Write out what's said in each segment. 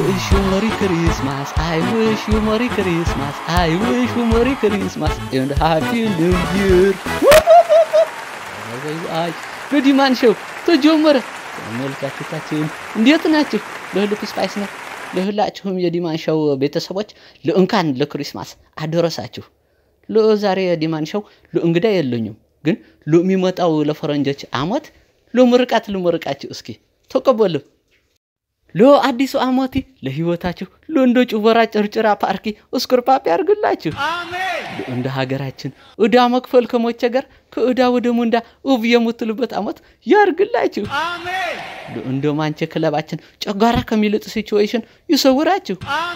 wish you Merry Christmas. I wish you Merry Christmas. I wish you Merry Christmas and Happy New Year. አይ በዲማን ሾው ተጀመረ። ተመልካቾቻችን እንዴት ናችሁ? ለሁሉ ስፓይስ ነው። ለሁላችሁም የዲማን ሾው ቤተሰቦች ለእንኳን ለክሪስማስ አደረሳችሁ። ለዛሬ የዲማን ሾው ለእንግዳ የለኝም፣ ግን ለሚመጣው ለፈረንጆች አመት ለምርቃት ልመርቃችሁ። እስኪ ተቀበሉ። ለአዲሱ አመት ለህይወታችሁ ለእንደ ጩበራ ጭርጭራ ፓርኪ እስኩርፓፕ ያርግላችሁ። እንደ ሀገራችን ዕዳ መክፈል ከመቸገር ከዕዳ ወደ ሙንዳ ውብ የምትሉበት አመት ያርግላችሁ። እንደ ማንቸ ክለባችን ጨጓራ ከሚልጥ ሲቹዌሽን ይሰውራችሁ።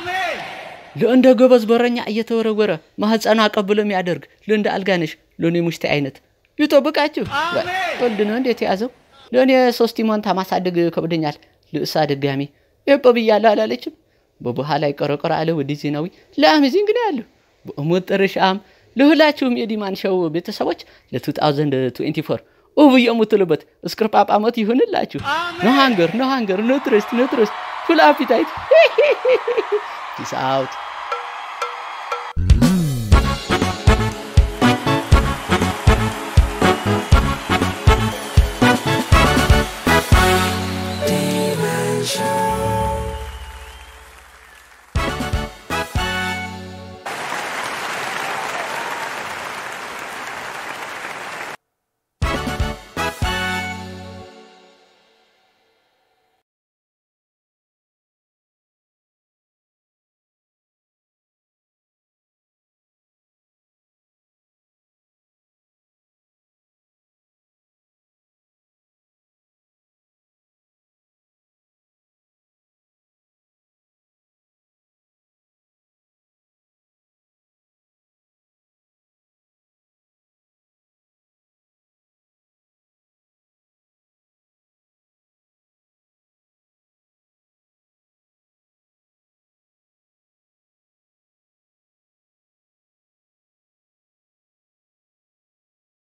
ለእንደ ጎበዝ በረኛ እየተወረወረ ማህፀኗ ቀብሎ የሚያደርግ ለእንደ አልጋነሽ ለእኔ ሙሽቴ አይነት ይጠብቃችሁ። ወልድ ነው እንዴት የያዘው? ለእኔ ሶስት መንታ ማሳደግ ከብደኛል። ልእሳ ድጋሚ ኤጵ ብያለሁ አላለችም? በበኋላ ይቆረቆረ አለ ወዲ ዜናዊ ለአሜዚንግ ነው ያለው። በመጨረሻም ለሁላችሁም የዲማን ሾው ቤተሰቦች ለ2024 ውብ የምትሉበት እስክርጳጳ ዓመት ይሁንላችሁ። ኖ ሃንገር ኖ ሃንገር ኖ ትረስት ኖ ትረስት ፉል አፒታይት ፒስ አውት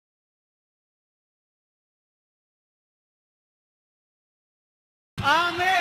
Amen.